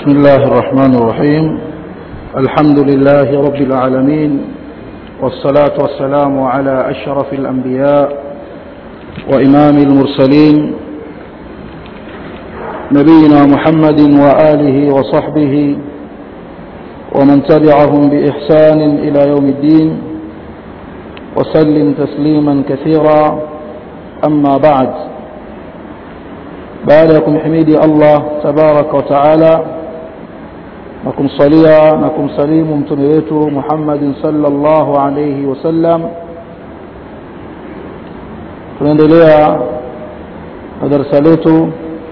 بسم الله الرحمن الرحيم الحمد لله رب العالمين والصلاة والسلام على أشرف الأنبياء وإمام المرسلين نبينا محمد وآله وصحبه ومن تبعهم بإحسان إلى يوم الدين وسلم تسليما كثيرا أما بعد baada ya kumhimidi allah tabaraka wa taala na kumsalia na kumsalimu mtume wetu muhammadin salllahu alaihi wasallam tunaendelea na darasa letu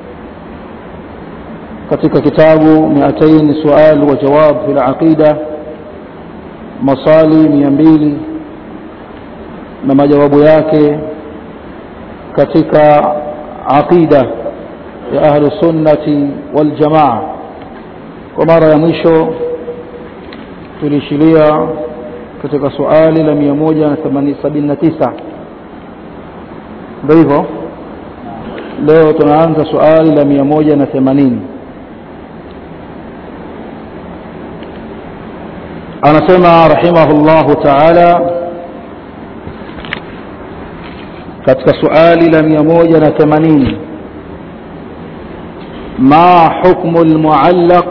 katika kitabu miatain sual wa jawab fi laqida masali mia mbili na majawabu yake katika aqida ya ahlu sunnati wal jamaa kwa mara ya mwisho tuliishilia katika suali la 179 ndio hivyo leo tunaanza suali la 180 anasema rahimahullahu taala katika suali la 180 ما حكم المعلق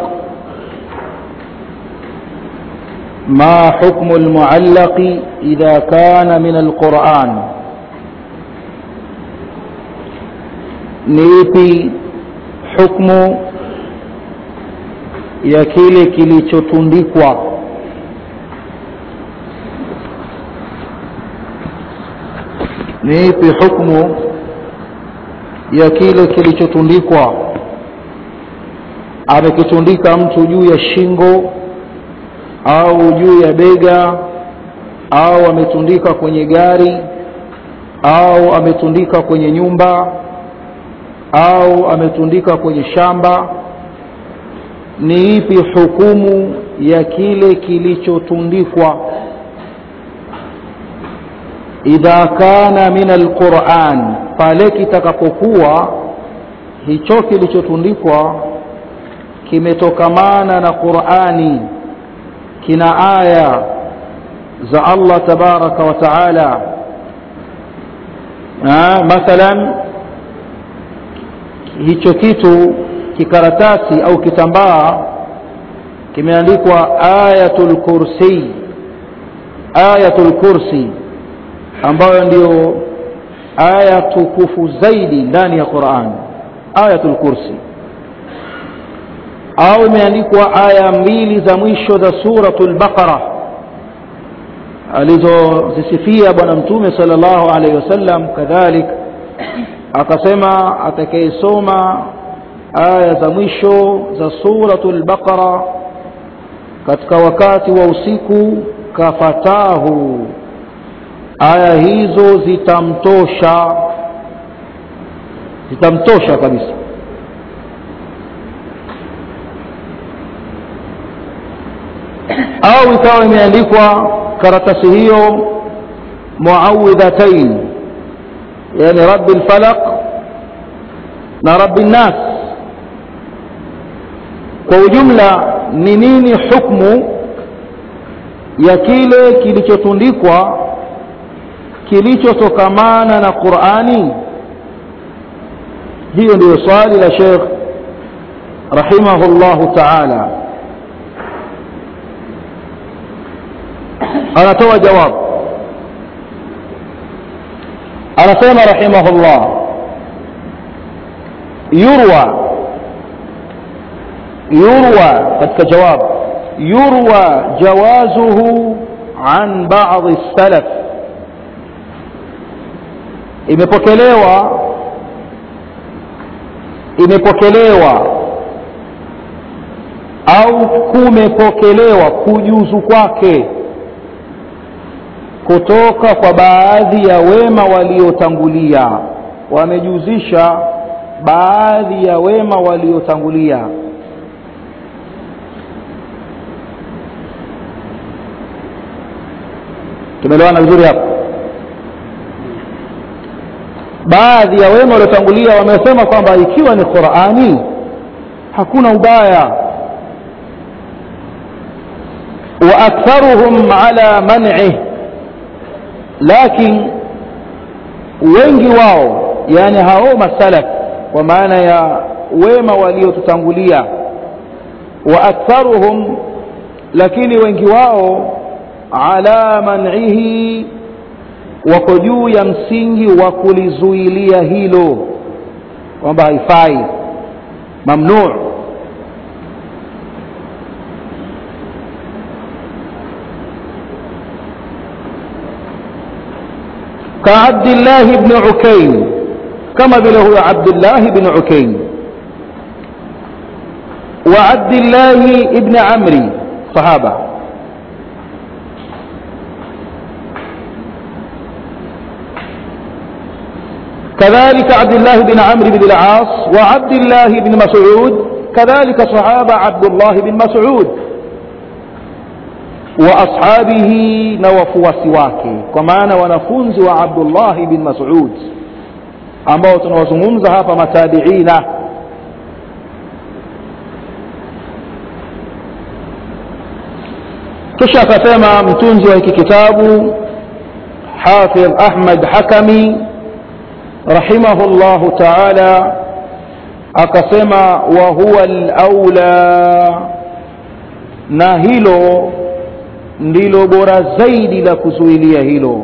ما حكم المعلق إذا كان من القرآن niipi hukmu ya kile kilichotundikwa niipi hukmu ya kile kilichotundikwa amekitundika mtu juu ya shingo au juu ya bega au ametundika kwenye gari au ametundika kwenye nyumba au ametundika kwenye shamba ni ipi hukumu ya kile kilichotundikwa idha kana min alquran pale kitakapokuwa hicho kilichotundikwa kimetokamana na qurani kina aya za allah tabaraka wa taala mathalan hicho kitu kikaratasi au kitambaa kimeandikwa ayatul kursi ayatul kursi ambayo ndiyo aya tukufu zaidi ndani ya quran ayatul kursi au imeandikwa aya mbili za mwisho za suratul baqara alizozisifia bwana mtume sala llahu alaihi wasallam kadhalik akasema atakayesoma aya za mwisho za suratul baqara katika wakati wa usiku kafatahu aya hizo zitamtosha zitamtosha kabisa au ikawa imeandikwa karatasi hiyo muawidhatain yani rabbi lfalaq na rabbi nnas kwa ujumla ni nini hukmu ya kile kilichotundikwa kilichotokamana na qurani hiyo ndiyo swali la shekh rahimahullahu taala anatoa jawab anasema rahimahullah yurwa yurwa katika jawab yurwa jawazuhu an ba'dhi salaf imepokelewa imepokelewa au kumepokelewa kujuzu kwake kutoka kwa baadhi ya wema waliotangulia wamejuzisha baadhi ya wema waliotangulia tumeelewana vizuri hapo baadhi ya wema waliotangulia wamesema kwamba ikiwa ni qurani hakuna ubaya واكثرهم على منعه لكن wengi wao yani hao masalaf kwa maana ya wema waliotutangulia wa aktharuhum lakini wengi wao ala man'ihi wako juu ya msingi wa kulizuilia hilo kwamba haifai mamnuu كعبد الله بن عكيم كما بله عبد الله بن عكيم وعبد الله بن عمرو صحابة كذلك عبد الله بن عمرو بن العاص وعبد الله بن مسعود كذلك صحابة عبد الله بن مسعود واصحابه na wafuasi wake kwa maana wanafunzi wa Abdullah bin Mas'ud ambao tunawazungumza hapa matabiina kisha akasema mtunzi wa hiki kitabu Hafidh Ahmad Hakami rahimahullahu ta'ala akasema wa huwa al-aula na hilo ndilo bora zaidi la kuzuilia hilo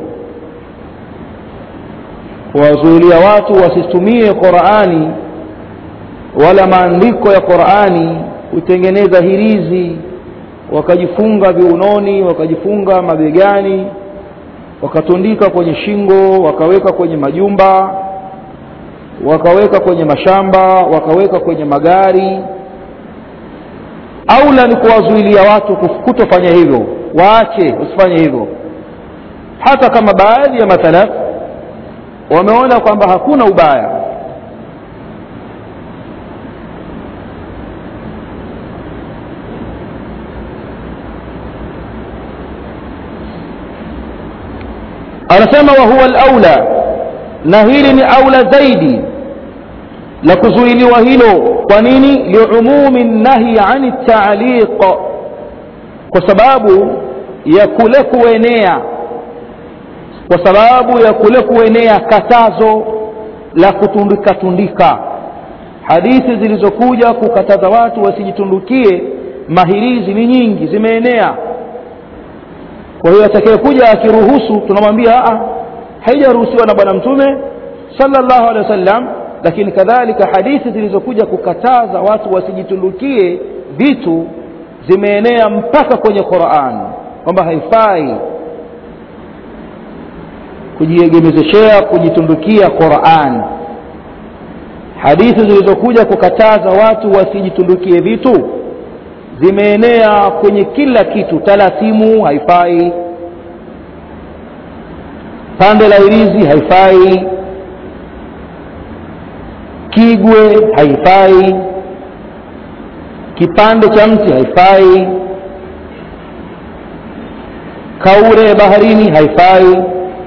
kuwazuilia watu wasitumie Qur'ani wala maandiko ya Qur'ani kutengeneza hirizi wakajifunga viunoni wakajifunga mabegani wakatundika kwenye shingo wakaweka kwenye majumba wakaweka kwenye mashamba wakaweka kwenye magari aula ni kuwazuilia watu kutofanya hivyo waache usifanye hivyo hata kama baadhi ya mathalaf wameona kwamba hakuna ubaya anasema wa huwa al-aula na hili ni aula zaidi la kuzuiliwa hilo kwa nini liumumi nahi ani taaliq kwa sababu ya kule kuenea kwa sababu ya kule kuenea katazo la kutundika tundika hadithi zilizokuja kukataza watu wasijitundukie mahirizi ni nyingi zimeenea kwa hiyo atakayekuja akiruhusu tunamwambia a haijaruhusiwa na bwana mtume sallallahu alaihi wasallam lakini kadhalika hadithi zilizokuja kukataza watu wasijitundukie vitu zimeenea mpaka kwenye Qur'an kwamba haifai kujiegemezeshea kujitundukia Qur'an hadithi zilizokuja kukataza watu wasijitundukie vitu zimeenea kwenye kila kitu talasimu haifai pande la irizi haifai kigwe haifai kipande cha mti haifai kaure baharini haifai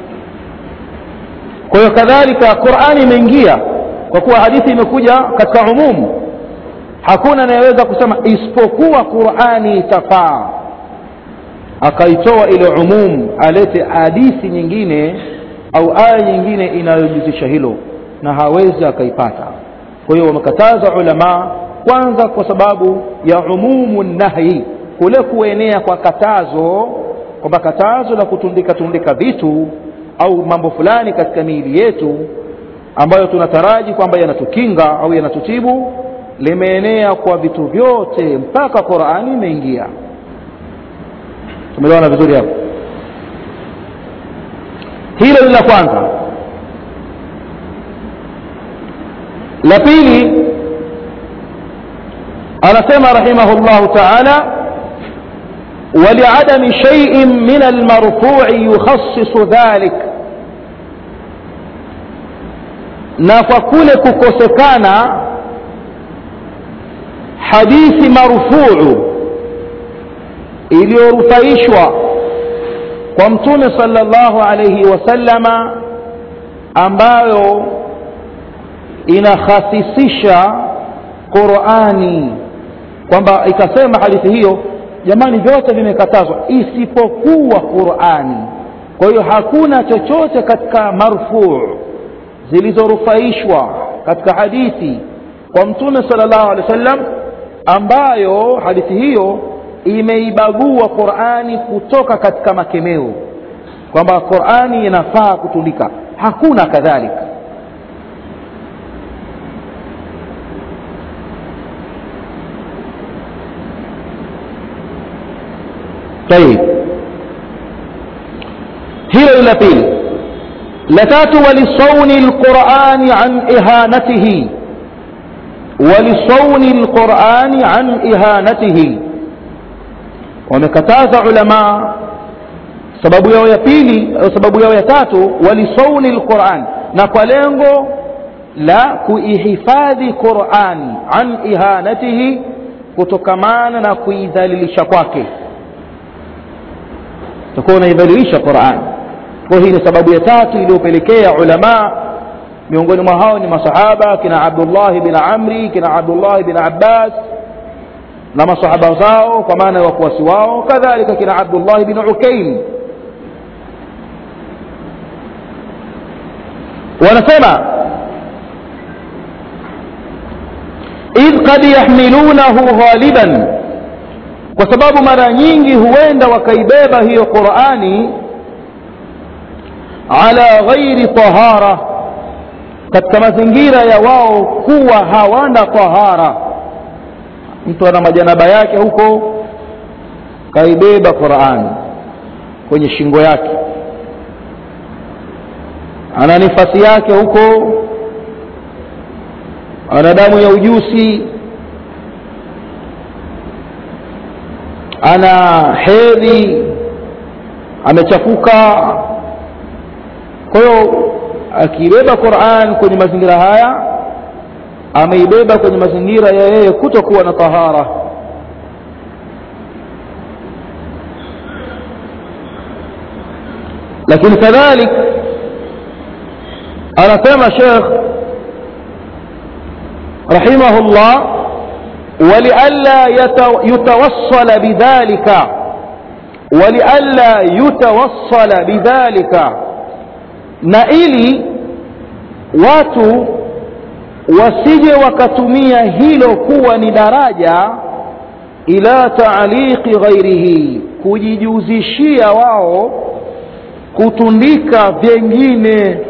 kwa hiyo kadhalika qurani imeingia kwa kuwa hadithi imekuja katika umumu hakuna anayeweza kusema isipokuwa qurani itafaa akaitoa ile umum alete hadithi nyingine au aya nyingine inayojuzisha hilo na hawezi akaipata kwa hiyo wamekataza ulama kwanza kwa sababu ya umumu nahyi kule kuenea kwa katazo kwamba katazo la kutundika tundika vitu au mambo fulani katika miili yetu ambayo tunataraji kwamba yanatukinga au yanatutibu limeenea kwa vitu vyote mpaka Qur'ani imeingia tumeelewana vizuri hapo hilo ni la kwanza la pili anasema rahimahullahu ta'ala ولعدم شيء من المرفوع يخصص ذلك na kwa kule kukosekana hadithi marfuu iliyorufaishwa kwa mtume sallallahu alayhi wasallama ambayo inakhasisisha Qur'ani kwamba ikasema hadithi hiyo jamani vyote vimekatazwa isipokuwa qurani kwa hiyo hakuna chochote katika marfuu zilizorufaishwa katika hadithi kwa mtume sala llahu alehi wa sallam ambayo hadithi hiyo imeibagua qurani kutoka katika makemeo kwamba qurani inafaa kutundika hakuna kadhalika طيب hilo la pili la tatu walisauni lqurani an ihanatihi walisauni lqurani an ihanatihi wamekataza ulamaa sababu yao ya pili au sababu yao ya tatu walisauni lquran na kwa lengo la kuihifadhi qurani an ihanatihi kutokamana na kuidhalilisha kwake utakuwa unaidhalilisha qurani kwa hii ni sababu ya tatu iliyopelekea ulamaa miongoni mwa hao ni masahaba kina abdullahi bin amri kina abdullahi bin abbas na masahaba zao kwa maana ya wafuasi wao kadhalika kina abdullahi bin ukaim wanasema idh kad yahmilunahu ghaliban kwa sababu mara nyingi huenda wakaibeba hiyo qurani ala ghairi tahara katika mazingira ya wao kuwa hawana tahara mtu ana majanaba yake huko kaibeba qurani kwenye shingo yake ana nifasi yake huko ana damu ya ujusi ana hedhi amechafuka kwa hiyo akibeba quran kwenye mazingira haya ameibeba kwenye mazingira ya yeye kutokuwa na tahara lakini kadhalik anasema shekh rahimahullah ولئلا يتوصل بذلك ولئلا يتوصل بذلك na ili watu wasije wakatumia hilo kuwa ni daraja ila taaliqi ghairihi kujijuzishia wao kutundika vyengine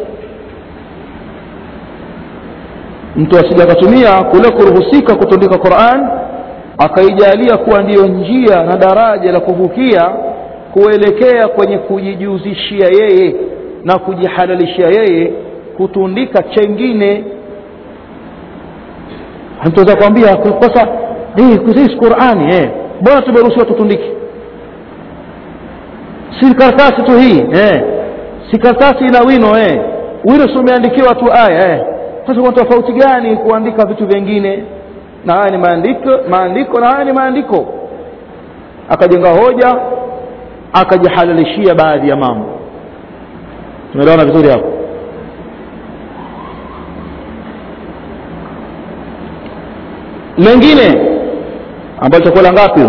mtu asije akatumia kule kuruhusika kutundika quran akaijalia kuwa ndiyo njia na daraja la kuvukia kuelekea kwenye kujijuzishia yeye na kujihalalishia yeye kutundika chengine mtaweza kuambia sasa hii qurani eh mbona tumeruhusiwa tutundike si karatasi tu hii eh si karatasi ina wino eh wino si umeandikiwa tu aya eh sasa kuna tofauti gani kuandika vitu vingine na haya ni maandiko maandiko na haya ni maandiko akajenga hoja akajihalalishia baadhi ya mambo tumeelewana vizuri hapo lengine ambalo litakuwa la ngapi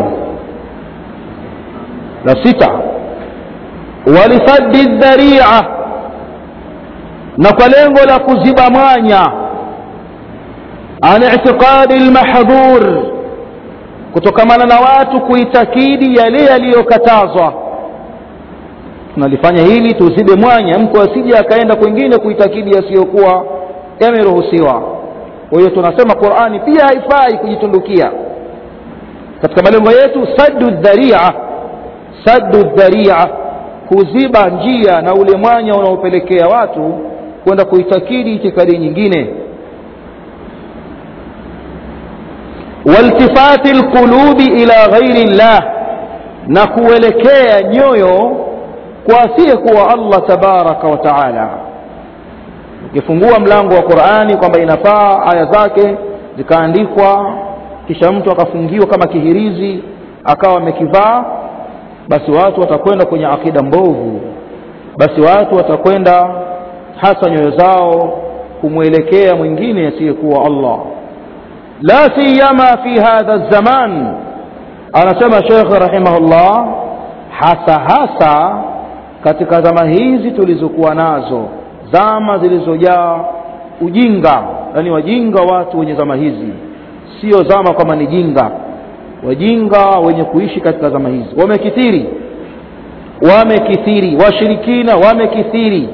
la sita walisaddi dharia na kwa lengo la kuziba mwanya an itiqadi lmahdhur kutokamana na watu kuitakidi yale yaliyokatazwa tunalifanya hili tuzibe mwanya mtu asije akaenda kwingine kuitakidi yasiyokuwa yameruhusiwa kwa hiyo tunasema qurani pia haifai kujitundukia katika malengo yetu saddu dharia saddu dharia kuziba njia na ule mwanya unaopelekea watu kwenda kuitakidi itikadi nyingine waltifati lqulubi ila ghairi llah na kuelekea nyoyo kwa asiyekuwa allah tabaraka wa taala ukifungua mlango wa qurani kwamba inafaa aya zake zikaandikwa kisha mtu akafungiwa kama kihirizi akawa amekivaa basi watu watakwenda kwenye akida mbovu basi watu watakwenda hasa nyoyo zao kumwelekea mwingine asiyekuwa allah la siyama fi hadha zaman anasema shekhe rahimahullah hasa hasa katika zama hizi tulizokuwa nazo zama zilizojaa ujinga yaani wajinga watu wenye zama hizi sio zama kama ni jinga wajinga wenye kuishi katika zama hizi wamekithiri wamekithiri washirikina wamekithiri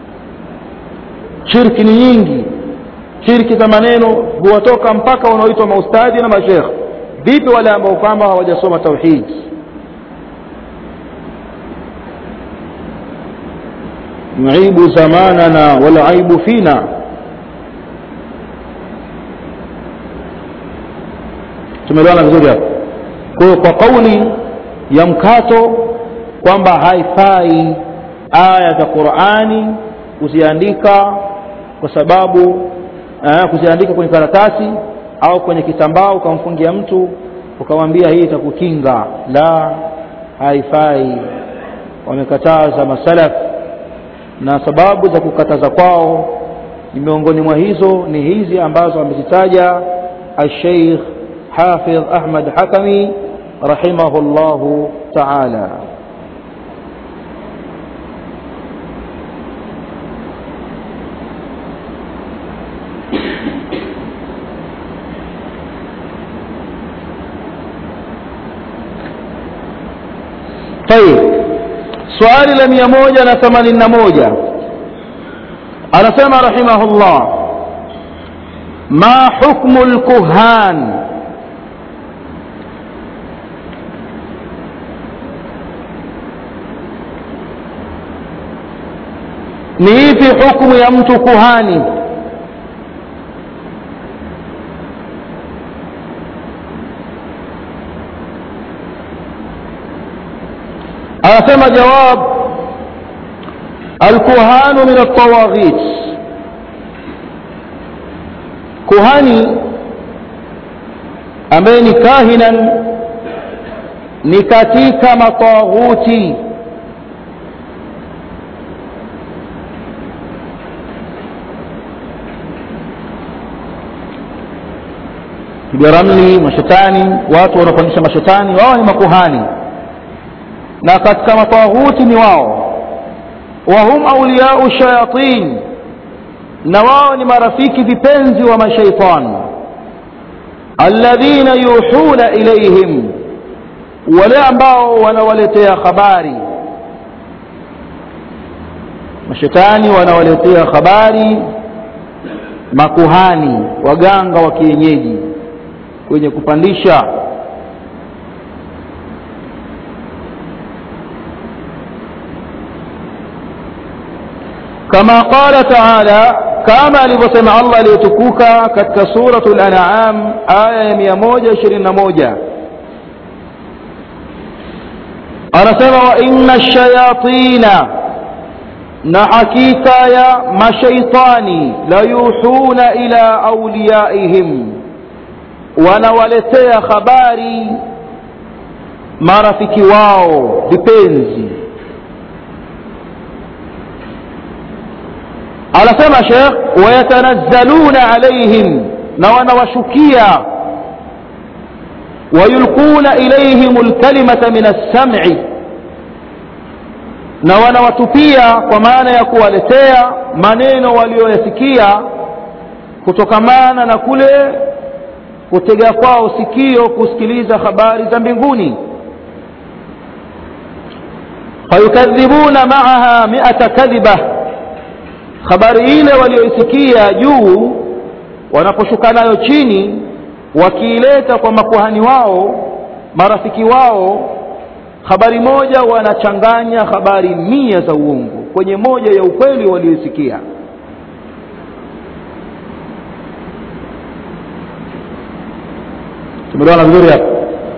shirki ni nyingi shirki za maneno huwatoka mpaka wanaoitwa maustadhi na mashekh vipi wale ambao kwamba hawajasoma tauhidi nuibu zamanana walaibu fina tumeelewana vizuri hapo kwa hiyo kwa kauli ya mkato kwamba haifai aya za qurani kuziandika kwa sababu eh, kuziandika kwenye karatasi au kwenye kitambaa ukamfungia mtu ukamwambia hii itakukinga la haifai wamekataza masalaf na sababu za kukataza kwao ni miongoni mwa hizo ni hizi ambazo amezitaja alsheikh hafidh ahmad hakami rahimahullahu taala طيب swali la mia moja na themanini na moja anasema rahimahullah ma hukmu lkuhan ni ipi hukmu ya mtu kuhani anasema jawab alkuhanu min altawaghit kuhani ambaye ni kahinan ni katika mataghuti biramli mashetani watu wanaofanyisha mashetani wao ni makuhani na katika mataghuti ni wao wahum auliyau shayatin na wao ni marafiki vipenzi wa mashaitan alladhina yuhuna ilaihim wale ambao wanawaletea habari mashetani wanawaletea habari makuhani waganga wa kienyeji kwenye kupandisha كما قال تعالى كما alivyosema Allah aliyetukuka katika suratul an'am aya ya 121 anasema wa inna shayatina na hakika ya mashaitani la yuhuna ila awliyaihim wanawaletea habari marafiki wao vipenzi anasema shekh wayatanazzaluna alaihim na wanawashukia wayulquna ilaihim lkalimata min alsam'i na wanawatupia kwa maana ya kuwaletea maneno walioyasikia kutokamana na kule kutega kwao sikio kusikiliza habari za mbinguni fayukadhibuna maaha miata kadhiba habari ile walioisikia juu wanaposhuka nayo chini wakiileta kwa makuhani wao marafiki wao habari moja wanachanganya habari mia za uongo kwenye moja ya ukweli walioisikia tumeelewana vizuri hapa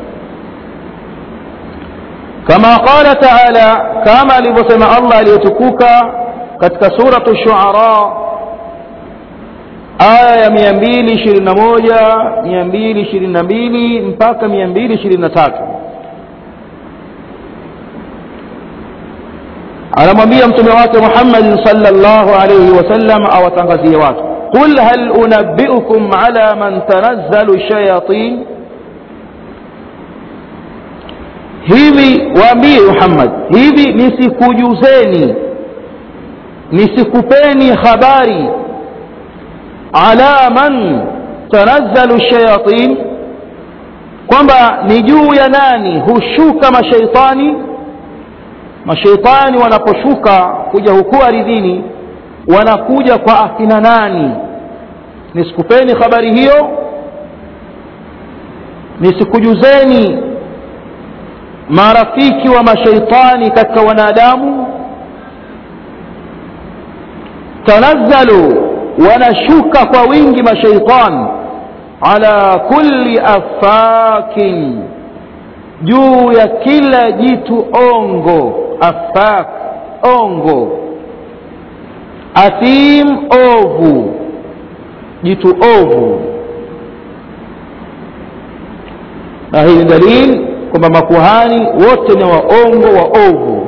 kama qala taala kama alivyosema allah aliyetukuka katika suratu shuara aya ya mia mbili ishirini na moja mia mbili ishirini na mbili mpaka mia mbili ishirini na tatu anamwambia mtume wake muhammadin salllahu alaihi wasallam awatangazie watu qul hal unabbiukum ala man tanazzalu shayatin hivi waambie muhammad hivi nisikujuzeni nisikupeni habari ala man tanazzalu shayatin kwamba ni juu ya nani hushuka mashaitani mashaitani wanaposhuka kuja huku aridhini wanakuja kwa akina nani nisikupeni habari hiyo nisikujuzeni marafiki wa mashaitani katika wanadamu tanazzalu wanashuka kwa wingi mashaitani ala kulli afakin juu ya kila jitu ongo afak ongo athim ovu jitu ovu na hii ni dalili kwamba makuhani wote ni waongo waovu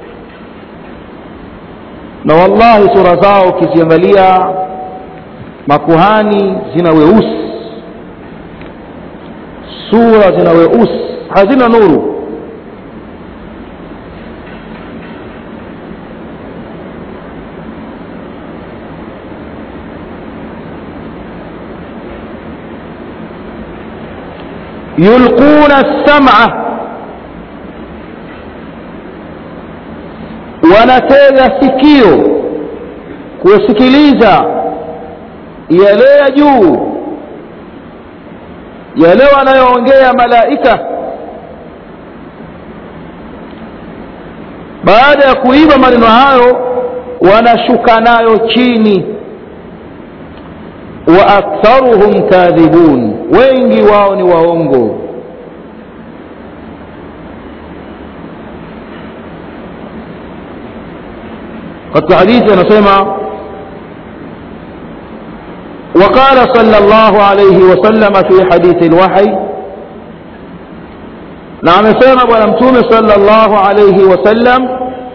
na wallahi sura zao ukiziangalia makuhani zina weusi sura zina weusi hazina nuru yulquna lsama wanatega sikio kusikiliza yale ya juu yale wanayoongea malaika baada ya kuiba maneno hayo wanashuka nayo chini wa aktharuhum kadhibun wengi wao ni waongo katika hadithi anasema وقال صلى الله عليه وسلم في حديث الوحي نعم سيما ونمتوم صلى الله عليه وسلم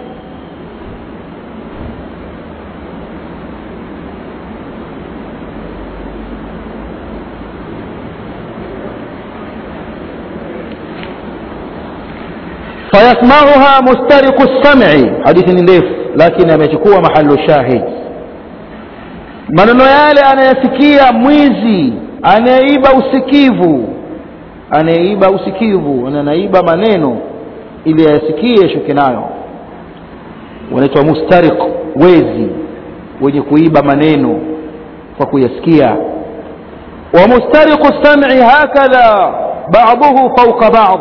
فيسمعها مسترق السمع حديث نليف لكن يمechukua محل الشاهد maneno yale anayasikia mwizi anayeiba usikivu anayeiba usikivu anaiba maneno ili ayasikie shuke nayo wanaitwa mustariq wezi wenye kuiba maneno kwa kuyasikia wa mustariqu sam'i hakadha ba'dahu fawqa ba'd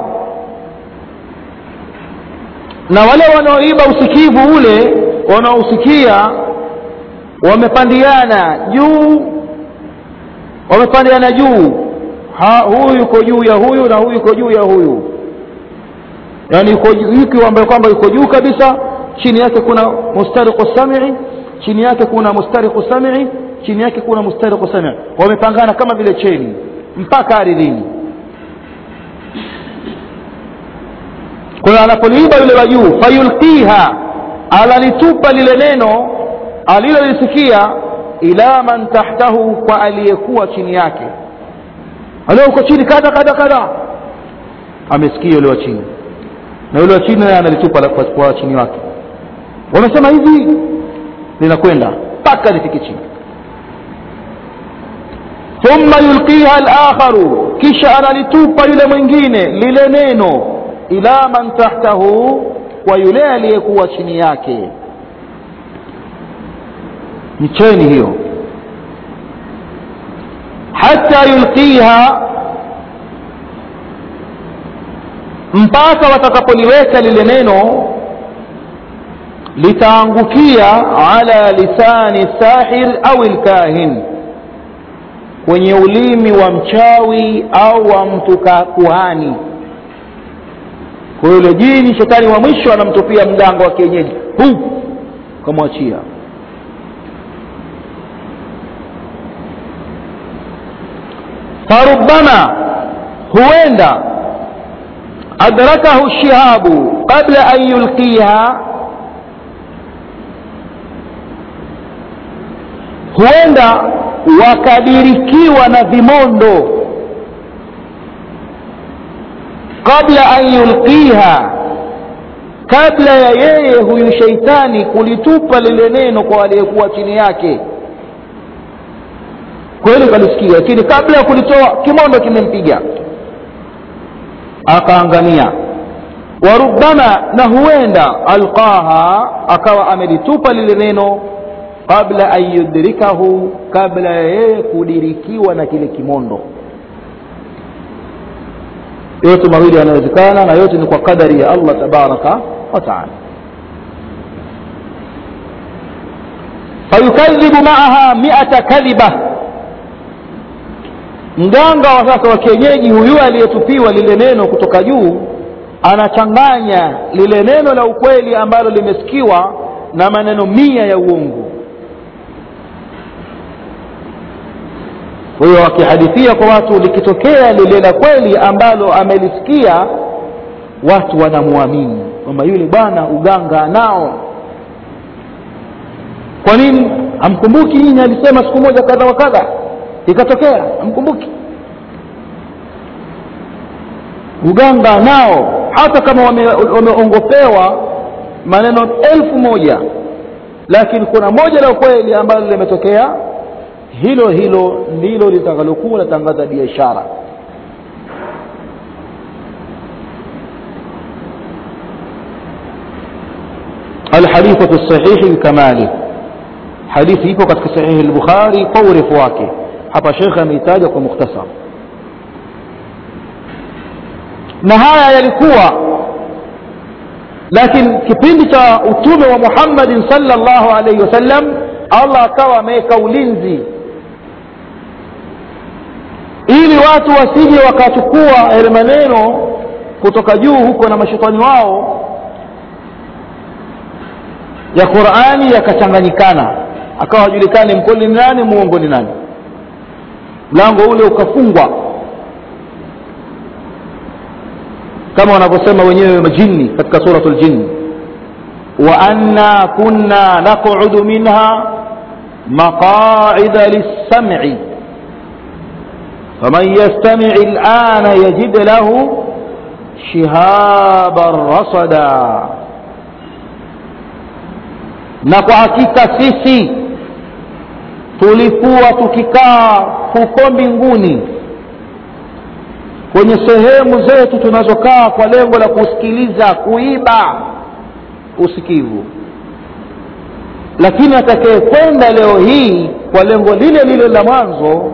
na wale wanaoiba usikivu ule wanaosikia wamepandiana juu wamepandiana juu ha, huyu yuko juu ya huyu na huyu yuko juu ya huyu yaani yuko ambaye kwamba yuko juu kabisa chini yake kuna mustariqu sam'i chini yake kuna mustariqu sam'i chini yake kuna mustariqu sam'i wamepangana kama vile cheni mpaka ardhini kuna anapoliiba yule wa juu fayulqiha alalitupa lile neno alilolisikia ila man tahtahu kwa aliyekuwa chini yake alio uko chini kadha kadha kadha amesikia yule wa chini na yule wa chini naye analitupa kwa, kwa chini wake wamesema hivi linakwenda mpaka lifike chini thumma yulqiha alakharu kisha analitupa yule mwingine lile neno ila man tahtahu kwa yule aliyekuwa chini yake ni cheni hiyo hata yulqiha mpaka watakapoliweka lile neno litaangukia ala lisani sahir au lkahin kwenye ulimi wa mchawi au wa mtu kuhani kwa yule jini shetani wa mwisho anamtupia mganga wa kienyeji hu kamwachia فربما huenda adrakahu shihabu qabla an yulqiha huenda wakadirikiwa na vimondo qabla an yulqiha kabla ya yeye huyu sheitani kulitupa lile neno kwa aliyekuwa chini yake kweli kalisikia lakini kabla ya kulitoa kimondo kimempiga akaangamia warubama na huenda alqaha akawa amelitupa lile neno qabla an yudrikahu kabla ya yeye kudirikiwa na kile kimondo yote mawili yanawezekana na yote ni kwa kadari ya allah tabaraka wataala fayukadhibu maaha miata kadhiba mganga wa sasa wa kienyeji huyu aliyetupiwa lile neno kutoka juu anachanganya lile neno la ukweli ambalo limesikiwa na maneno mia ya uongo kwa hiyo wakihadithia kwa watu likitokea lile la kweli ambalo amelisikia watu wanamwamini kwamba yule bwana uganga nao kwa nini amkumbuki nyinyi alisema siku moja kadha wa kadha ikatokea amkumbuki uganga nao hata kama wameongopewa wame maneno elfu moja lakini kuna moja la kweli ambalo limetokea hilo hilo ndilo litakalokuwa latangaza biashara الحديث الصحيح بكماله حديث iko katika sahihi al-Bukhari kwa urefu wake hapa shekhe ameitaja kwa mukhtasar na haya yalikuwa lakini kipindi cha utume wa Muhammadin sallallahu alaihi wasallam Allah akawa ameweka ulinzi ili watu wasije wakachukua yale maneno kutoka juu huko na mashetani wao ya Qur'ani yakachanganyikana akawa hajulikani mkweli ni nani muongo ni nani mlango ule ukafungwa kama wanavyosema wenyewe majini katika suratul jinn wa anna kunna naq'udu minha maqa'ida lis-sam'i faman yastami' al-ana yajid lahu shihaban rasada na kwa hakika sisi tulikuwa tukikaa huko mbinguni kwenye sehemu zetu tunazokaa kwa lengo la kusikiliza kuiba usikivu lakini atakayekwenda leo hii kwa lengo lile lile la mwanzo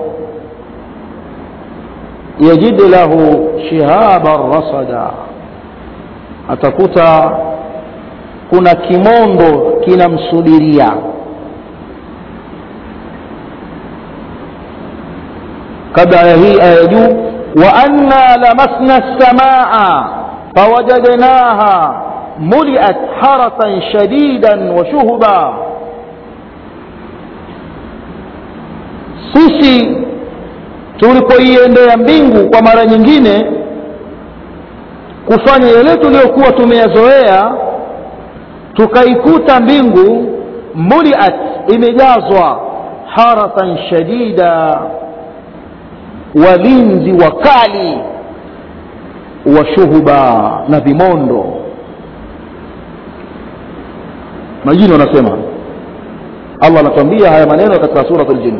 yajid lahu shihaban rasada atakuta kuna kimondo kinamsubiria kabla ya hii aya juu wa anna lamasna as-samaa fawajadnaha muliat harasan shadidan wa shuhuba sisi tulipoiendea mbingu kwa mara nyingine kufanya yale tuliyokuwa tumeyazoea tukaikuta mbingu muliat imejazwa harasan shadida walinzi wakali wa shuhuba na vimondo majini wanasema allah anatuambia haya maneno katika surat ljin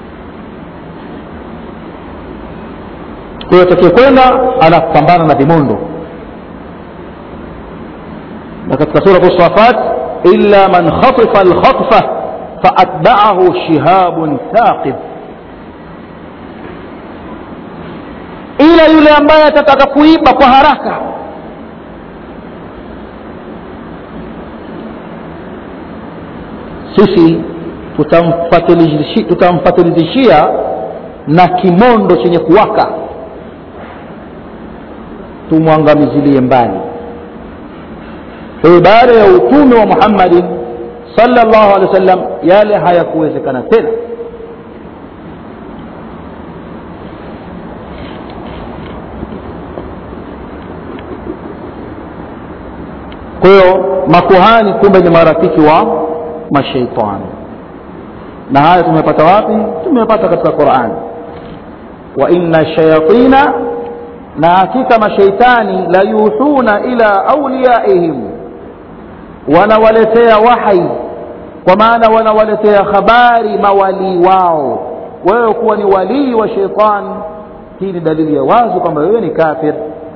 kwa hiyo atakayekwenda anapambana na vimondo na katika surat safat illa man khatifa alkhatfa faatbaahu shihabun thaqib ila yule ambaye atataka kuiba kwa haraka sisi tutamfatilizishia tutamfatilizishia na kimondo chenye kuwaka tumwangamizilie mbali kwa hiyo baada ya utume wa muhammadin sallallahu alaihi wasallam yale hayakuwezekana tena kwa hiyo makuhani kumbe ni marafiki wa mashaitani na haya tumepata wapi tumepata katika qurani wa inna shayatina na hakika mashaitani la yuhuna ila auliyaihim wanawaletea wahai kwa maana wanawaletea habari mawalii wao wewe kuwa ni walii wa sheitani hii ni dalili ya wazi kwamba wewe ni kafir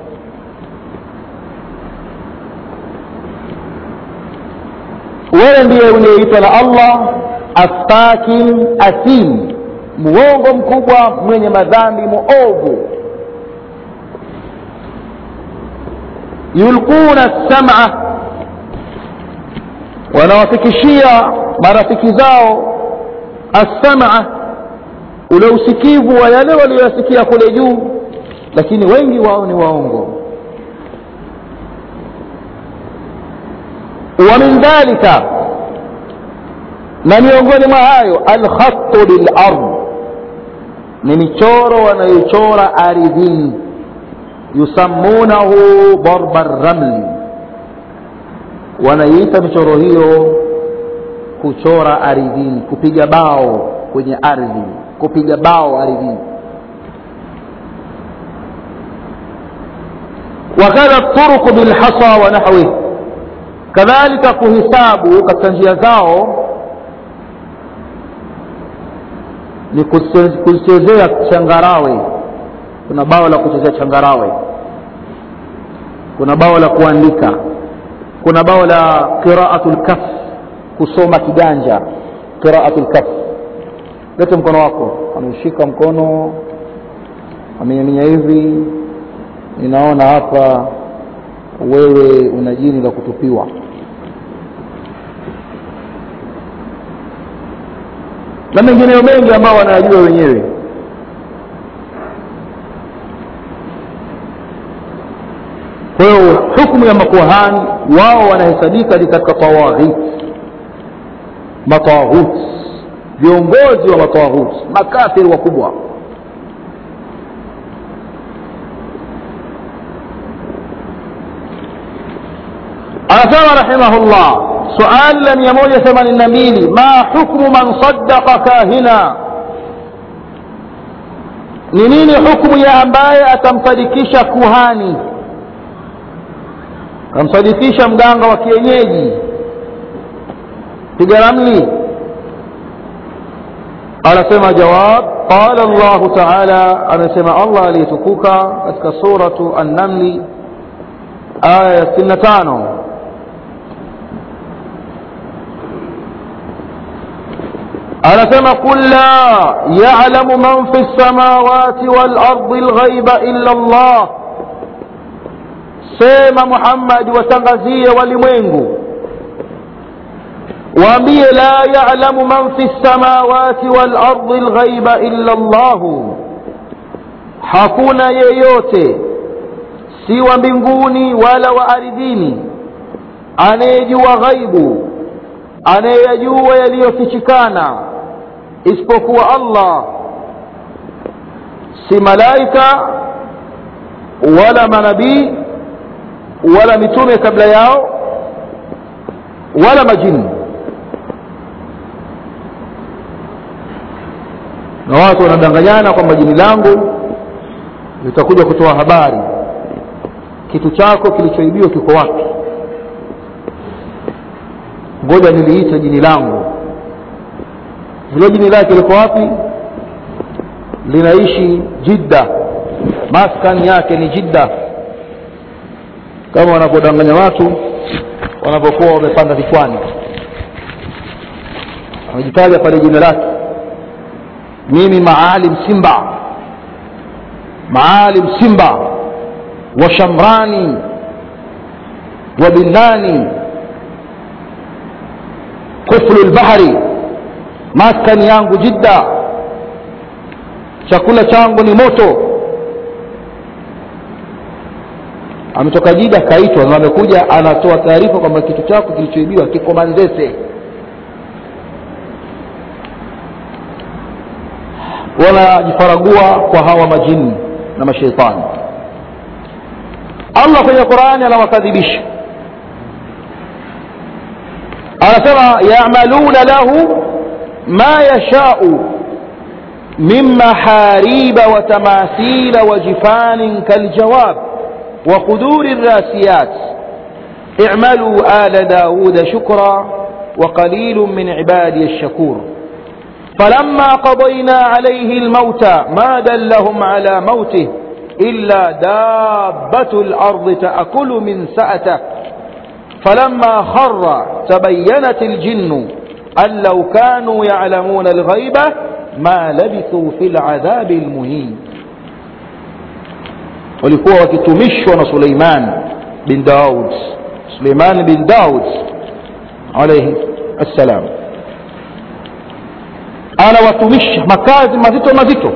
wewe ndiye uliyeitwa na allah afakin asim muongo mkubwa mwenye madhambi muovu yulquna sama wanawafikishia marafiki zao assama ule usikivu wa yale walioyasikia kule juu lakini wengi wao ni waongo wa min dhalika na miongoni mwa hayo alkhatu lilard ni michoro wanayochora ardhini yusammunahu darba ramli wanaiita michoro hiyo kuchora ardhini kupiga bao kwenye ardhi kupiga bao ardhini wakadha turuku bilhasa wa nahwih kadhalika kuhisabu katika njia zao ni kuchezea changarawe kuna bao la kuchezea changarawe kuna bao la kuandika kuna bao la qiraatu lkaf kusoma kiganja qiraatu lkaf lete mkono wako ameshika mkono amenyaminya hivi ninaona hapa wewe una jini la kutupiwa na mengineyo mengi ambao wanayajua wenyewe kwa hiyo hukmu ya makuhani wao wanahesabika ni katika tawaghit matawaghut viongozi wa matawaghut makafiri wakubwa anasema rahimahullah suali la mia moja themanini na mbili ma hukmu man saddaqa kahina ni nini hukmu ya ambaye atamsadikisha kuhani akamsadikisha mganga wa kienyeji piga ramli anasema jawab qala llahu taala amesema allah aliyetukuka katika suratu annamli aya ya sitini na tano anasema qul la yalamu man fi lsamawati walardi lghaiba illa llah sema muhammadi watangazie walimwengu waambie la yalamu man fi lsamawati walardi lghaiba illa llahu hakuna yeyote si wa mbinguni wala wa ardhini anayejua ghaibu anayeyajua yaliyofichikana isipokuwa allah si malaika wala manabii wala mitume kabla yao wala majini na watu wanadanganyana kwamba jini langu litakuja kutoa habari kitu chako kilichoibiwa kiko wapi ngoja niliita jini langu hilo jini lake liko wapi linaishi jidda maskani yake ni jidda kama wanavyodanganya watu wanapokuwa wamepanda vichwani amejitaja pale jina lake mimi maalim simba maalim simba wa shamrani wa binani kuflu lbahri maskani yangu jidda chakula changu ni moto ametoka jida kaitwa na amekuja anatoa taarifa kwamba kitu chako kilichoibiwa kiko manzese wanajifaragua kwa hawa majini na masheitani allah kwenye qurani anawakadhibisha anasema yamaluna lahu ma yashau من محاريب وتماثيل وجفان كالجواب وقدور الراسيات اعملوا آل داود شكرا وقليل من عبادي الشكور فلما قضينا عليه الموت ما دلهم على موته إلا دابة الأرض تأكل من سأته فلما خر تبينت الجن أن لو كانوا يعلمون الغيبة ما لبثوا في العذاب المهين walikuwa wakitumishwa na Suleiman bin Daud Suleiman bin Daud alayhi assalam anawatumisha makazi mazito mazito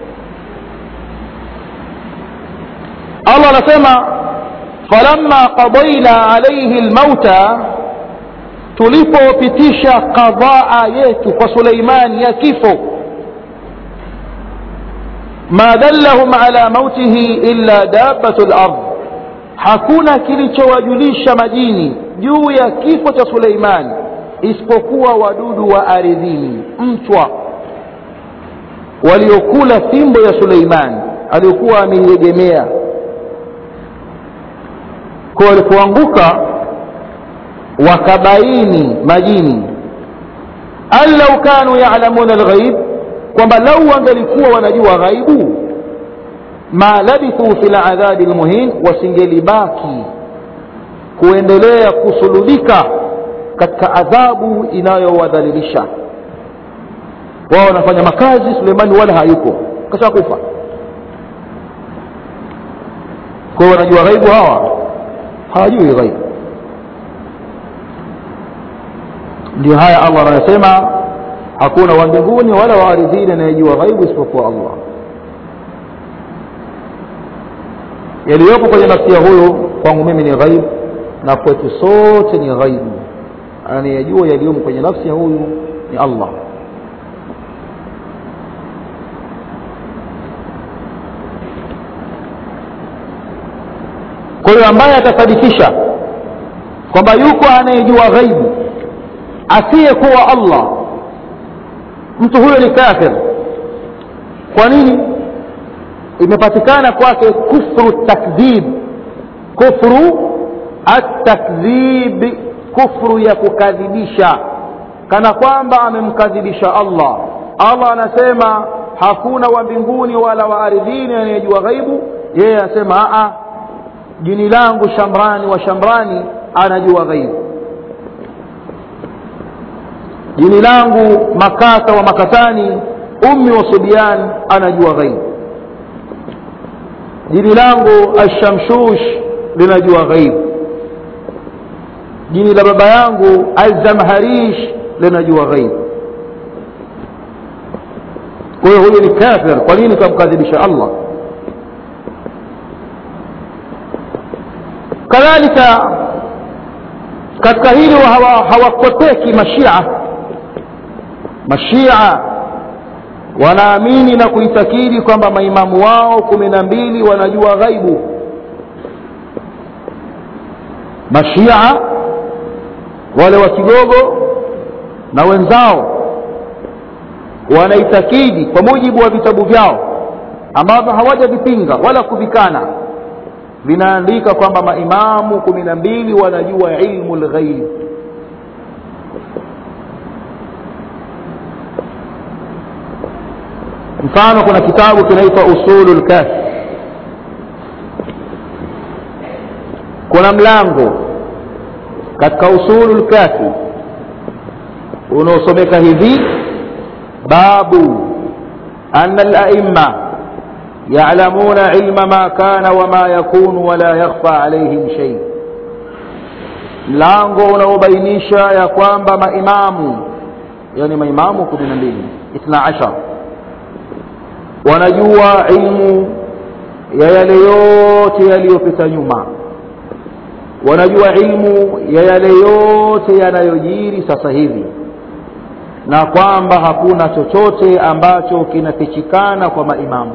Allah anasema falamma qadaina alayhi almauta tulipopitisha qadhaa yetu kwa Suleiman ya kifo ma dallahum ala mautihi illa dabbatu al-ard hakuna kilichowajulisha majini juu ya kifo cha Suleiman isipokuwa wadudu wa ardhini mchwa waliokula fimbo ya Suleiman aliyokuwa ameiegemea kwa walipoanguka wakabaini majini allau kanu ya'lamuna alghaib kwamba lau wangelikuwa wanajua ghaibu ma labithu fil adhabi almuhin wasingelibaki kuendelea kusulubika katika adhabu inayowadhalilisha wao wanafanya makazi Suleimani wala hayuko kasha kufa kwa hiyo wanajua ghaibu hawa hawajui ghaibu ndio haya Allah anasema hakuna wa mbinguni wala wa ardhini anayejua ghaibu isipokuwa Allah yaliyopo kwenye nafsi ya huyo kwangu mimi ni ghaibu na kwetu sote ni ghaibu anayejua yaliyomo kwenye nafsi ya huyu ni Allah kwa hiyo ambaye atasadikisha kwamba yuko anayejua ghaibu asiyekuwa Allah mtu huyo ni kafir kwa nini imepatikana kwake kufru takdhib kufru at-takdhib kufru ya kukadhibisha kana kwamba amemkadhibisha Allah Allah anasema hakuna wa mbinguni wala wa ardhini anayejua ghaibu yeye anasema a jini langu shamrani wa shamrani anajua ghaibu jini langu makasa wa makasani ummi wa subyan anajua ghaibu jini langu ashamshush linajua ghaibu jini la baba yangu alzamharish linajua ghaibu kwa hiyo huyu ni kafir kwa nini kamkadhibisha allah kadhalika katika hili hawakoteki hawa mashia mashia wanaamini na kuitakidi kwamba maimamu wao kumi na mbili wanajua ghaibu mashia wale wa kigogo na wenzao wanaitakidi kwa mujibu wa vitabu vyao ambavyo hawajavipinga wala kuvikana vinaandika kwamba maimamu kumi na mbili wanajua ilmu lghaib mfano kuna kitabu kinaitwa usulu lkafi kuna mlango katika usulu lkafi unaosomeka hivi babu ana laima يعلمون علم ما كان وما يكون ولا يخفى عليهم شيء mlango unaobainisha ya kwamba maimamu yani maimamu kumi na mbili ithna ashar wanajua ilmu ya yale yote yaliyopita nyuma wanajua ilmu ya yale yote yanayojiri sasa hivi na kwamba hakuna chochote ambacho kinafichikana kwa maimamu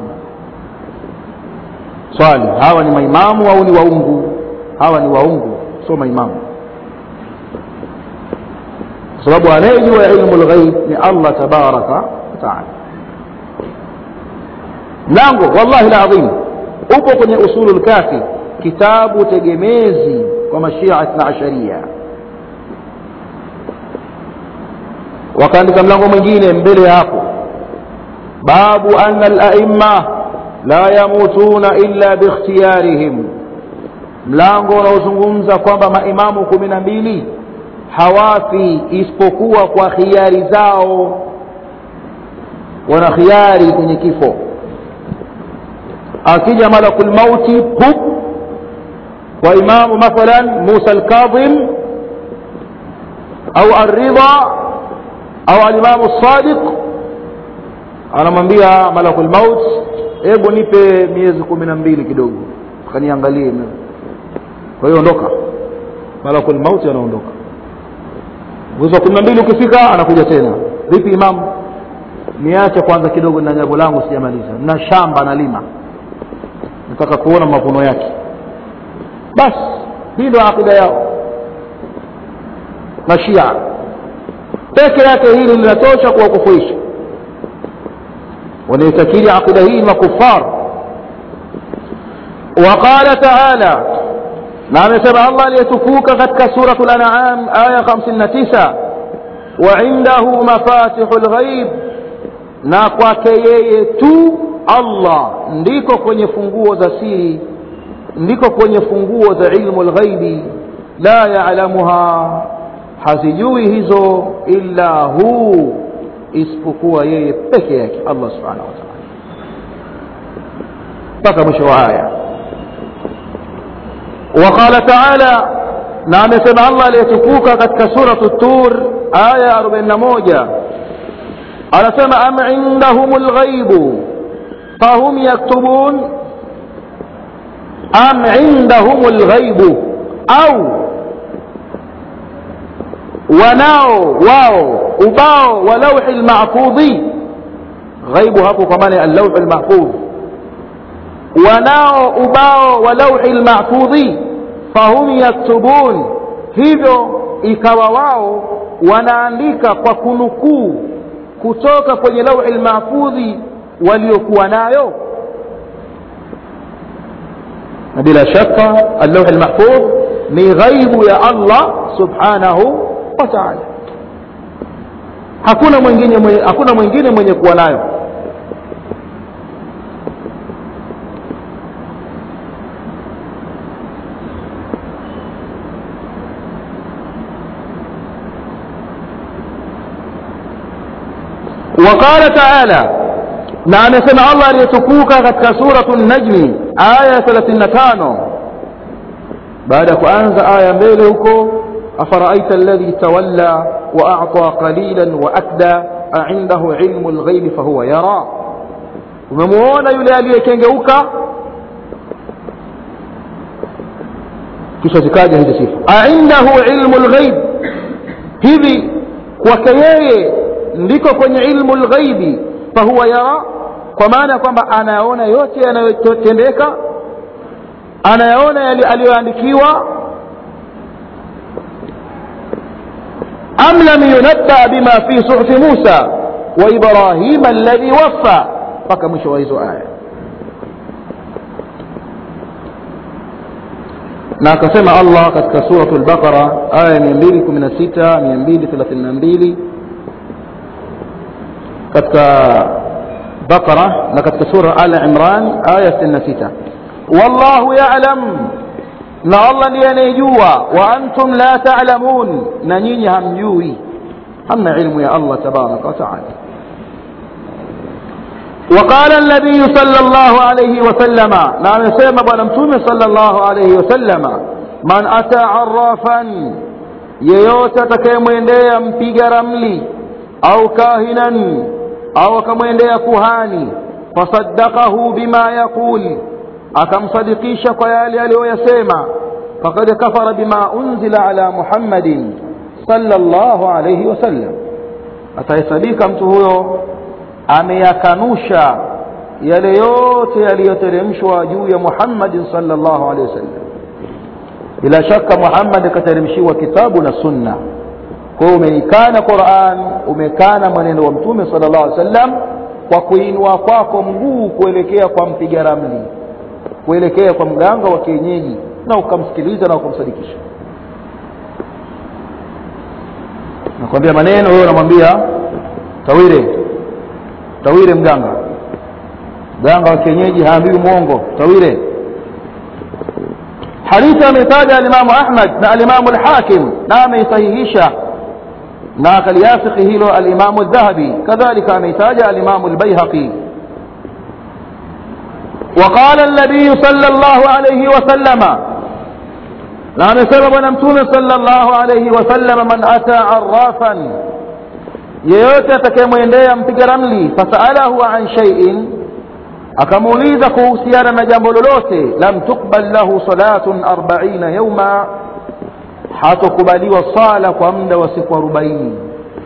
swali hawa ni maimamu au ni waungu hawa ni waungu sio maimamu kwa sababu anayejua ilmu lghaib ni allah tabaraka wataala mlango wallahi ladhim upo kwenye usulu lkafi kitabu tegemezi kwa mashia ithna asharia wakaandika mlango mwingine mbele ya hapo babu ana alaimma la yamutuna illa bikhtiyarihim mlango unaozungumza kwamba maimamu kumi na mbili hawafi isipokuwa kwa khiari zao wana khiari kwenye kifo akija malakul mauti pup kwa imamu mathalan musa alkadhim au alridha au alimamu sadiq anamwambia malakul maut hebu nipe miezi kumi na mbili kidogo kaniangalie kwa hiyo ondoka malakul mauti anaondoka mwezi wa kumi na mbili ukifika anakuja tena vipi imamu niache kwanza kidogo na jambo langu sijamaliza na shamba nalima nataka kuona mavuno yake basi hii ndio akida yao na shia peke yake hili linatosha kuwakufuisha wanaitakiri akida hii makufar وقال تعالى na amesema allah aliyetukuka katika suratu lanam aya 59 waindahu mafatihu lghaib na kwake yeye tu allah ndiko kwenye funguo za siri ndiko kwenye funguo za ilmu lghaibi la yalamuha hazijui hizo illa hu isipokuwa yeye peke yake allah subhanahu wa taala mpaka mwisho wa aya وقال تعالى نعم سمع الله ليتكوك قد كسورة التور آية 41 أنا سمع أم عندهم الغيب فهم يكتبون أم عندهم الغيب أو wanao wao ubao wa lauhi lmahfudhi ghaibu hapo kwa maana ya allauhi lmahfudh wanao ubao wa lauhi lmahfudhi fahum yaktubun hivyo ikawa wao wanaandika kwa kunukuu kutoka kwenye lauhi lmahfudhi waliokuwa nayo na bila shaka allauhi lmahfudh ni ghaibu ya allah subhanahu wa taala hakuna mwingine mwenye, hakuna mwingine mwenye kuwa nayo وقال تعالى na amesema allah aliyetukuka katika suratu najmi aya 35 baada ya kuanza aya mbele huko afaraaita alladhi tawalla waacta qalilan waakda aindahu ilmu lghaibi fahuwa yara umemuona yule aliyekengeuka kisha zikaja hizi sifa aindahu ilmu lghaib hivi kwake yeye ndiko kwenye ilmu lghaibi fahuwa yara kwa maana ya kwamba anayaona yote yanayotendeka anayaona aliyoandikiwa am lam yunabba bima fi suhufi musa wa ibrahima alladhi waffa mpaka mwisho wa hizo aya na akasema allah katika suratu lbaqara aya 216 232 katika baqara na katika sura al imran aya 66 wallahu yalam na allah ndiye anayejua wa antum la talamun na nyinyi hamjui hamna ilmu ya allah tabaraka wataala وقال النبي صلى الله عليه وسلم نعم سيما بنمتوم صلى الله عليه وسلم من أتى عرافا yeyote atakayemwendea mpiga ramli au kahinan au akamwendea kuhani fasaddaqahu bima yaqul akamsadikisha kwa yale aliyoyasema fakad kafara bima unzila ala muhammadin sallallahu alayhi wasallam atahesadika mtu huyo ameyakanusha yale yote yaliyoteremshwa juu ya muhammadin sallallahu alayhi wasallam bila shaka muhammad akateremshiwa kitabu na sunna kwa hiyo umeikana quran umekana mwenendo wa mtume sallallahu alaihi wasallam kwa kuinua kwako mguu kuelekea kwa mpiga ramli kuelekea kwa mganga wa kienyeji na ukamsikiliza na ukamsadikisha nakwambia maneno wewe unamwambia tawire tawire mganga mganga wa kienyeji haambiwi mwongo tawire hadithi ametaja alimamu ahmad na alimamu lhakim na ameisahihisha na akaliafiki hilo alimamu dhahabi kadhalika ameitaja alimamu lbaihaqi وقال النبي صلى الله عليه وسلم na amesema bwana mtume sallallahu alayhi wasallam man ata arrafan yeyote atakayemwendea mpiga ramli fasalahu an shay'in akamuuliza kuhusiana na jambo lolote lam tuqbal lahu salatun arbaina yauma hatokubaliwa sala kwa muda wa siku arobaini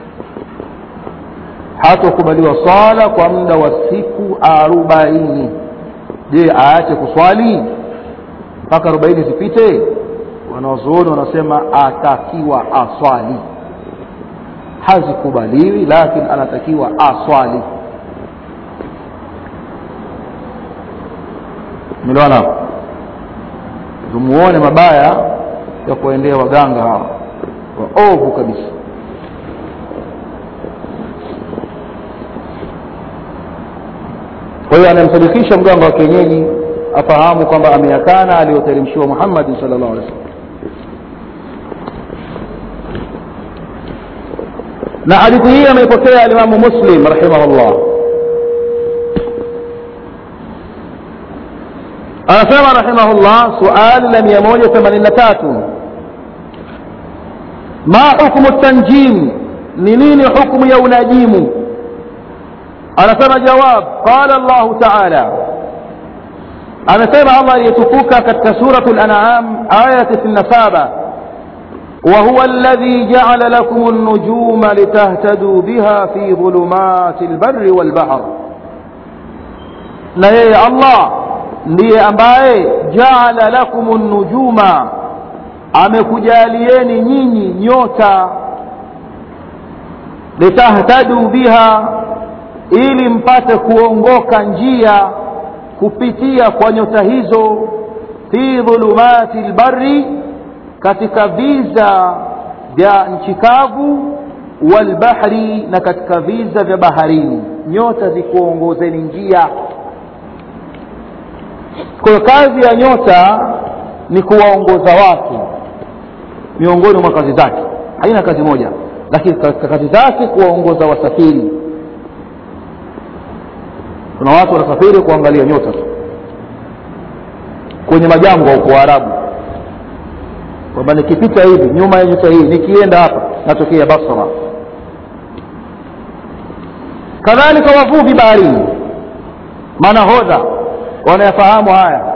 hatokubaliwa sala kwa muda wa siku arobaini je aache kuswali mpaka arobaini zipite wanawazuoni wanasema atakiwa aswali hazikubaliwi lakini anatakiwa aswali miliwana tumuone mabaya ya kuendea waganga hawa waovu kabisa kwa hiyo anamsadikisha mganga wa kienyeji afahamu kwamba ameyakana aliyoteremshiwa muhammadin sal llahu alih wasallam na hadithi hii ameipokea alimamu muslim rahimahullah anasema rahimahullah suali la mia moja themanini na tatu ma hukmu tanjim ni nini hukmu ya unajimu anasema jawab qala llahu taala amesema allah aliyetukuka katika suratu lanam aya 97 وهو الذي جعل لكم النجوم لتهتدوا بها في ظلمات البر والبحر na yeye allah ndiye ambaye jaala lakum nujuma amekujalieni nyinyi nyota litahtadu biha ili mpate kuongoka njia kupitia kwa nyota hizo fi dhulumati lbari katika viza vya nchi kavu walbahri na katika viza vya baharini nyota zikuongozeni njia kwa hiyo kazi ya nyota ni kuwaongoza watu miongoni mwa kazi zake haina kazi moja lakini katika kazi zake kuwaongoza wasafiri kuna watu wanasafiri kuangalia nyota tu kwenye majangwa huko waarabu kwamba nikipita hivi nyuma ya nyota hii nikienda hapa natokea basra kadhalika wavuvi baharini manahodha wanayafahamu haya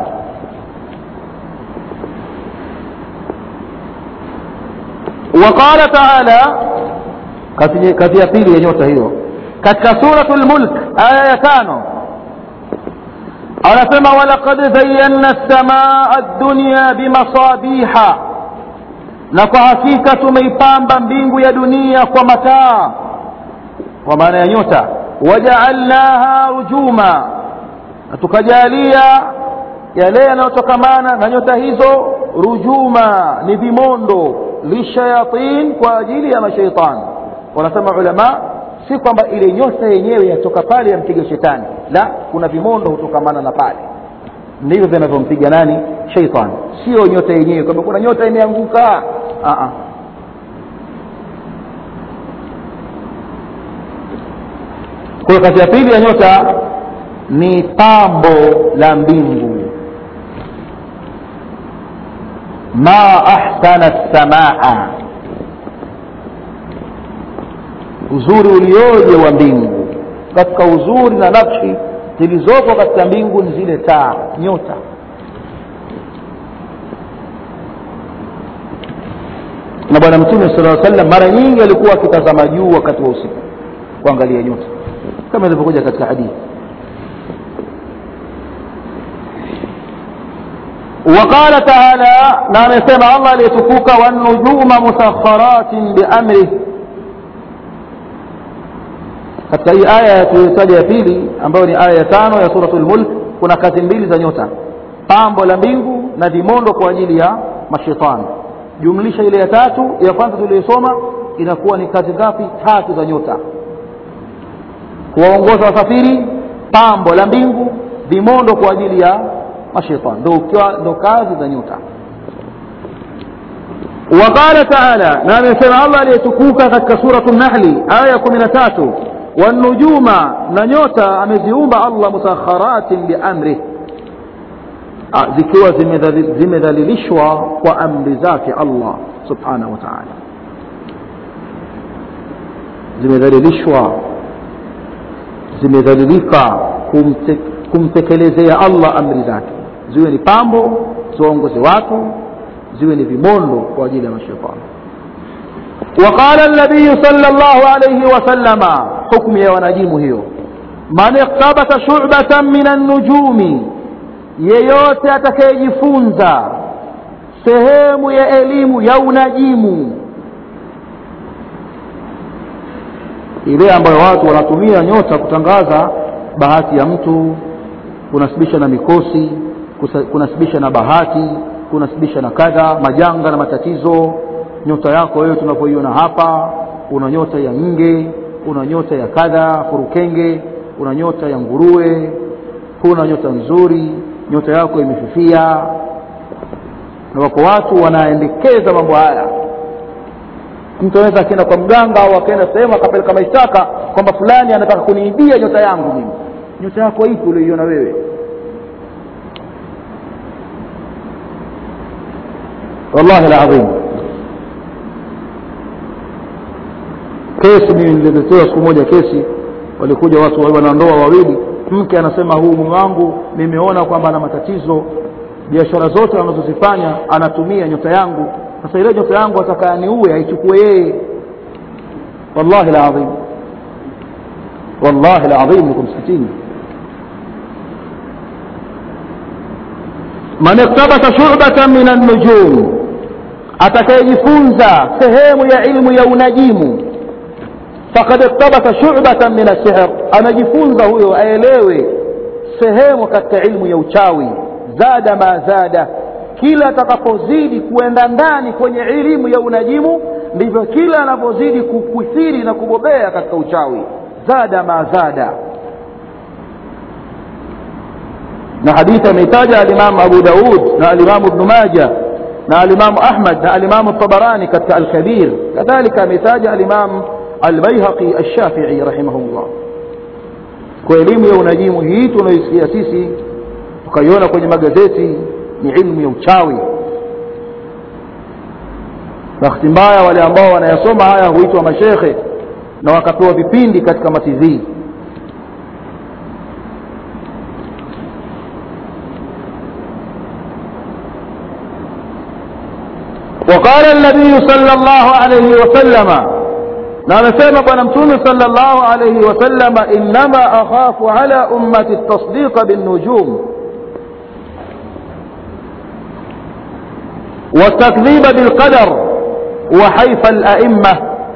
وقال تعالى kazi ya pili ya nyota hiyo katika suratu lmulk aya ya tano anasema walaqad zayanna lsamaa dunya bimasabiha na kwa hakika tumeipamba mbingu ya dunia kwa mataa kwa maana ya nyota wajaalnaha rujuma na tukajalia yale yanayotokamana na nyota hizo rujuma ni vimondo lishayatin kwa ajili ya mashaitani wanasema ulama si kwamba ile nyota yenyewe yatoka pale yampiga shetani la kuna vimondo hutokamana na pale ndivyo vinavyompiga nani sheitani sio nyota yenyewe kwamba kuna nyota imeanguka kwa kazi ya pili ya nyota ni pambo la mbingu ma ahsana samaa uzuri ulioje wa mbingu katika uzuri na nakshi zilizoko katika mbingu ni zile taa nyota na bwana mtume sala sallam mara nyingi alikuwa akitazama juu wakati wa usiku kuangalia nyota kama ilivyokuja katika hadithi وقال تعالى نعم يسمع الله ليتفوك والنجوم مسخرات بأمره katika hii aya tuliyotaja ya pili ambayo ni aya ya tano ya suratul mulk kuna kazi mbili za nyota pambo la mbingu na vimondo kwa ajili ya mashetani jumlisha ile ya tatu ya kwanza tuliyosoma inakuwa ni kazi ngapi tatu za nyota kuwaongoza wasafiri pambo la mbingu vimondo kwa ajili ya mashetani ndo kazi za nyota وقال تعالى نعم يسمع الله ليتكوك katika سورة النحل آية 13 والنجوم ننيوتا ameziumba Allah musakharatin biamrih zikiwa zimedhalilishwa kwa amri zake Allah subhanahu wa ta'ala zimedhalilishwa zimedhalilika kumte, kumtekelezea Allah amri zake ziwe ni pambo ziwaongoze watu ziwe ni vimondo kwa ajili ya mashetani وقال النبي صلى الله عليه وسلم حكم يا ونجيم هيو من اقتبس شعبة من النجوم yeyote atakayejifunza sehemu ya elimu ya unajimu ile ambayo watu wanatumia nyota kutangaza bahati ya mtu kunasibisha na mikosi kunasibisha na bahati kunasibisha na kadha majanga na matatizo nyota yako wewe tunavyoiona hapa una nyota ya nge una nyota ya kadha furukenge una nyota ya nguruwe huna nyota nzuri nyota yako imefifia na wako watu wanaendekeza mambo haya mtu anaweza akienda kwa mganga au akaenda sehemu akapeleka mashtaka kwamba fulani anataka kuniibia nyota yangu mimi nyota yako ipi ulioiona wewe wallahi alazim kesi mimi nililetewa siku moja kesi walikuja watu wanandoa wawili mke anasema huu mume wangu nimeona kwamba ana matatizo biashara zote anazozifanya anatumia nyota yangu sasa ile nyota yangu atakayaniue aichukue yeye wallahi alazim wallahi alazim niko msikitini man iktabasa shubatan min annujum atakayejifunza sehemu ya ilmu ya unajimu fakad iktabasa shubatan min asihr anajifunza huyo aelewe sehemu katika ilmu ya uchawi zada ma zada kila atakapozidi kuenda ndani kwenye elimu ya unajimu ndivyo kila anavyozidi kukwithiri na kubobea katika uchawi zada ma zada na hadithi ameitaja alimamu abu daud na alimamu ibnu maja na alimamu ahmad na alimamu tabarani katika alkabir kadhalika ameitaja alimamu albaihaqi alshafii rahimahullah kwa elimu ya unajimu hii tunaisikia sisi tukaiona kwenye magazeti ni ilmu ya uchawi bahati mbaya wale ambao wanayasoma haya huitwa mashekhe na wakapewa vipindi katika matizii وقال النبي صلى الله عليه وسلم na amesema bwana mtume sala llahu alaihi wasalama innama akhafu ala ummati tasdiqa binnujum والتكذيب بالقدر وحيف الأئمة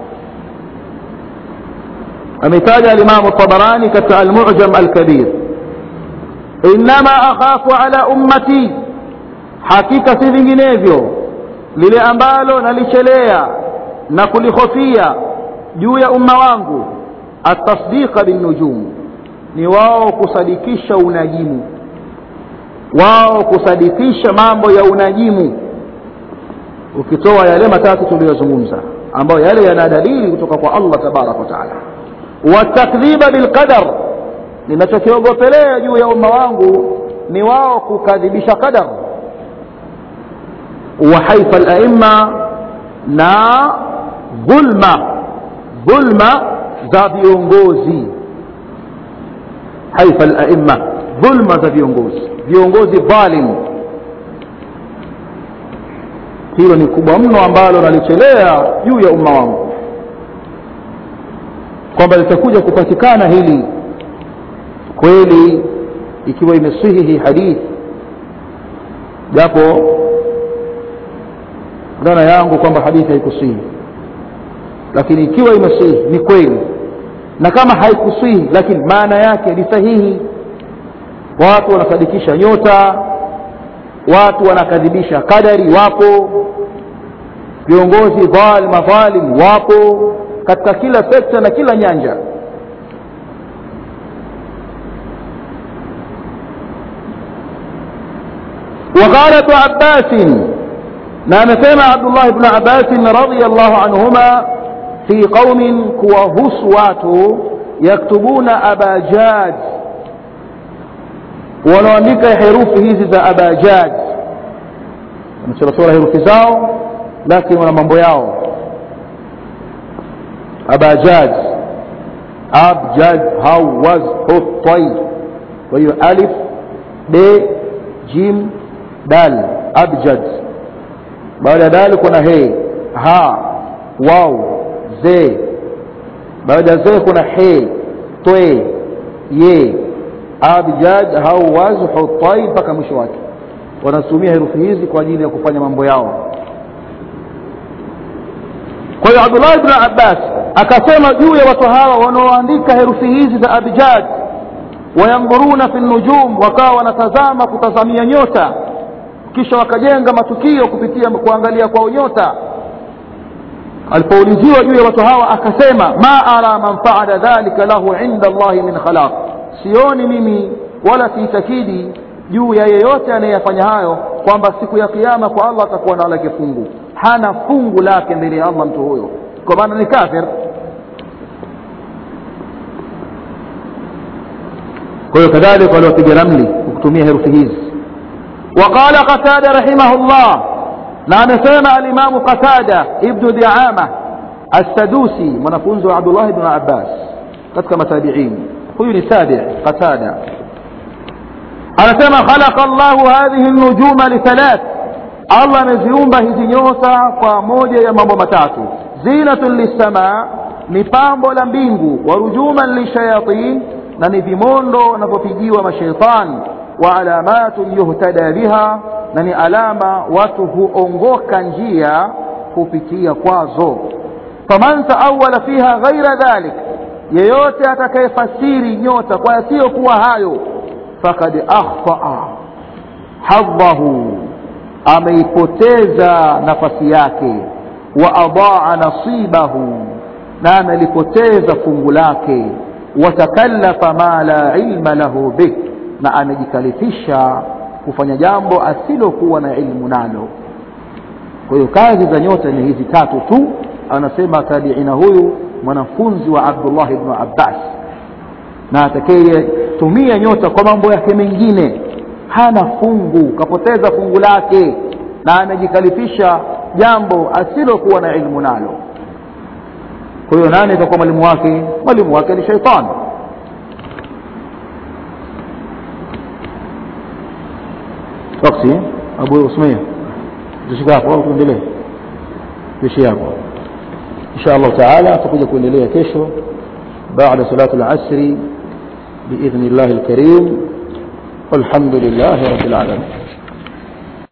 أمثال الإمام الطبراني كتع المعجم الكبير إنما أخاف على أمتي حقيقة vinginevyo lile ambalo nalichelea na kulihofia juu ya umma wangu atasdiqa binnujum ni wao kusadikisha unajimu wao kusadikisha mambo ya unajimu ukitoa yale matatu tuliyozungumza ambayo yale yana dalili kutoka kwa allah tabaraka wataala watakdhiba bilqadar ninachokiogopelea juu ya umma wangu ni wao kukadhibisha qadar wa haifa alaima na dhulma dhulma za viongozi haifa alaima dhulma za viongozi viongozi dhalim hilo ni kubwa mno ambalo nalichelea juu ya umma wangu kwamba litakuja kupatikana hili kweli ikiwa imesihi hii hadithi japo dhana yangu kwamba hadithi haikusihi lakini ikiwa imesihi ni kweli na kama haikuswihi lakini maana yake ni sahihi watu wanasadikisha nyota watu wanakadhibisha kadari wapo viongozi dhal madhalim wapo katika kila sekta na kila nyanja وقال ابن عباس نعم سمع عبد الله بن عباس رضي الله عنهما في قوم كوهس واتو يكتبون أبا جاد wanaandika herufi hizi za abajad wamechorachora herufi zao lakini wana mambo yao abajad abjad hawaz hutai kwa hiyo alif b jim dal abjad baada ya dal kuna he ha waw ze baada ya ze kuna he twe ye abjad hawaz hutai mpaka mwisho wake wanatumia herufi hizi kwa ajili ya kufanya mambo yao kwa hiyo abdullah ibn abbas akasema juu ya watu hawa wanaoandika herufi hizi za abjad wayandhuruna fi nujum wakawa wanatazama kutazamia nyota kisha wakajenga matukio kupitia kuangalia kwao nyota alipouliziwa juu ya watu hawa akasema ma ara man faala dhalika lahu inda allahi min khalaq sioni mimi wala siitakidi juu ya yeyote anayeyafanya hayo kwamba siku ya kiama kwa allah atakuwa na lake fungu hana fungu lake mbele ya allah mtu huyo kwa maana ni kafir kwa hiyo kadhalika waliopiga ramli kutumia herufi hizi وقال قتادة رحمه الله نعم سمع الإمام قتادة ابن دعامة السدوسي منفونز عبد الله بن عباس katika matabiin huyu ni sabi qatada anasema khalaqa Allahu hadhihi an-nujuma li thalath Allah ameziumba hizi nyota kwa moja ya mambo matatu zinatun lis-samaa ni pambo la mbingu wa rujuman lishayatin na ni vimondo wanavyopigiwa mashaitani wa alamatun yuhtada biha na ni alama watu huongoka njia kupitia kwazo faman taawala fiha ghaira dhalik yeyote atakayefasiri nyota kwa yasiyokuwa hayo fakad akhtaa hadhahu ameipoteza nafasi yake wa adaa nasibahu na amelipoteza fungu lake watakallafa ma la ilma lahu bih na amejikalifisha kufanya jambo asilokuwa na ilmu nalo kwa hiyo kazi za nyota ni hizi tatu tu anasema tabiina huyu mwanafunzi wa abdullah ibnu abbas na atakayetumia nyota kwa mambo yake mengine hana fungu kapoteza fungu lake na amejikalifisha jambo asilokuwa na ilmu nalo kwa hiyo nani itakuwa mwalimu wake mwalimu wake ni shaitani waksi abu usmia tushika hapo au tuendelee tuishi hapo insha allah taala tutakuja kuendelea kesho baada salatu al-asri باذن الله الكريم والحمد لله رب العالمين